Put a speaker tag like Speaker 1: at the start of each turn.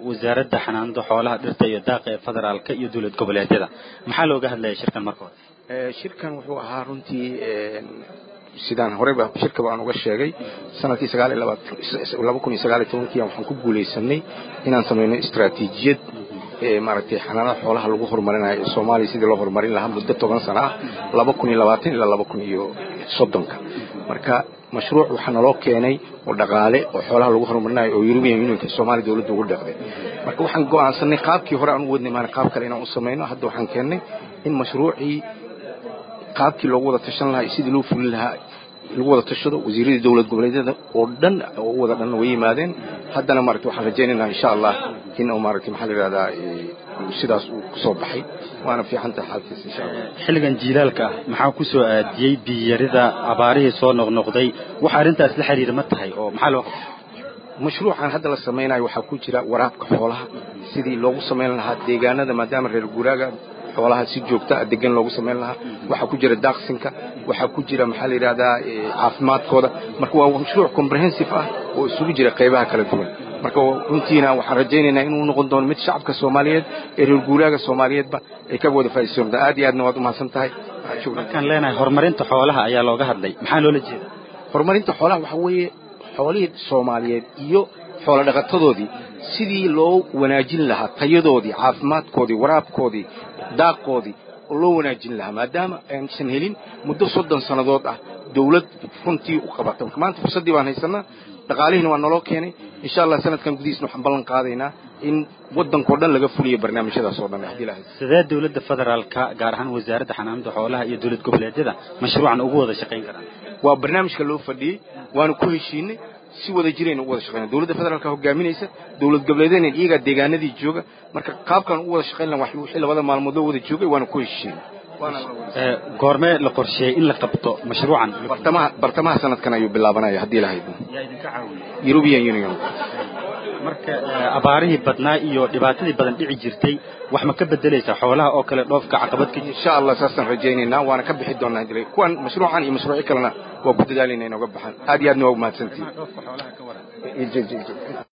Speaker 1: wasaaradda xanaanada xoolaha dhirta iyo daaqa ee federaalka iyo dowlad goboleedyada maxaa looga hadlaya shirkan marka hore
Speaker 2: shirkan wuxuu ahaa runtii sidaan horeyba shirkaba aan uga sheegay sanadkii laba kun iyo sagaal iyo tobankii waxaan ku guulaysanay inaan samayno istaraatiijiyad maaragtay xanaanada xoolaha lagu horumarinayo ee soomaaliya sidii loo horumarin lahaa muddo toban sana ah laba kun iyo labaatan ilaa laba kun iyo soddonka marka mashruuc waxaa naloo keenay oo dhaqaale oo xoolaha lagu horumarinayo oo European Unionka Soomaaliya dawladda ugu dhaqday marka waxaan go'aansanay qaabkii hore aan u wadnay maana qaab kale inaan u sameeyno hadda waxaan keennay in mashruucii qaabkii loogu wada tashan lahaa sidii loo fulin lahaa lagu wada tashado wasiiradii dowlad goboleedyada oo dhan oo wada dhan way yimaadeen haddana maaragtay waxaan rajaynaynaa insha allah in uu maaragtay maxaa la yidhahdaa sidaas uu kusoo baxay waana fiican tahay xaalkiisa insha allah
Speaker 1: xilligan jiilaalka ah maxaa ku soo aadiyey biyarida abaarihii soo noqnoqday waxa arrintaas la xiriira ma tahay oo maxaa loo
Speaker 2: mashruucan hadda la samaynayo waxaa ku jira waraabka xoolaha sidii loogu samayn lahaa deegaanada maadaama reer guuraaga xoolaha si joogta ah degan loogu samayn lahaa waxaa ku jira daaqsinka waxaa ku jira maxaa la yidhahdaa caafimaadkooda marka waa mashruuc comprehensive ah oo isugu jira qaybaha kala duwan marka runtiina waxaan rajaynaynaa inuu noqon doono mid shacabka soomaaliyeed ee reer guuraaga soomaaliyeedba ay ka wada faa'iidaysan doontaa aad iyo aadna waad umahadsan tahay
Speaker 1: markaan leenahay horumarinta xoolaha ayaa looga hadlay maxaa loola jeeda
Speaker 2: horumarinta xoolaha waxaa weeye xoolihii soomaaliyeed iyo xoolo dhaqatadoodii sidii loo wanaajin lahaa tayadoodii caafimaadkoodii waraabkoodii daaqoodii oo loo wanaajin lahaa maadaama aysan helin muddo soddon sannadood ah dawlad runtii u qabata marka maanta fursaddii baan haysanaa dhaqaalihiina waa naloo keenay insha allah sanadkan gudihiisna waxaan ballan qaadaynaa in waddankao dhan laga fuliyo barnaamijyadaas oo dhan haddii ilaahay
Speaker 1: sidee dowladda federaalka gaar ahaan wasaaradda xanaanada xoolaha iyo dowlad goboleedyada mashruucan ugu wada shaqayn karaan
Speaker 2: waa barnaamijka loo fadhiyey waana ku heshiinay si wada jirayna ugu wada shaqeyna dowladda federaalka hogaaminaysa dowlad goboleedyadna iyagaa deegaanadii jooga marka qaabkan ugu wada shaqeyn lahaa wixii labada maalmood loo wada joogay waana ku heshiinay
Speaker 1: goormee la qorsheeyey in la qabto mashruucan
Speaker 2: bartamaha bartamaha sanadkan ayuu bilaabanaya haddii la haydo
Speaker 1: yaa idinka caawiya
Speaker 2: European Union
Speaker 1: marka abaarihii badnaa iyo dhibaatadii badan dhici jirtay wax ma ka bedelaysaa xoolaha oo kale dhoofka caqabad ka
Speaker 2: insha allah saasaan rajaynaynaa waana ka bixi doonaa hadii kuwan mashruucan iyo mashruucyo kalena waa ku dadaalayna inooga baxaan aad iyo aadna waa umahadsantihin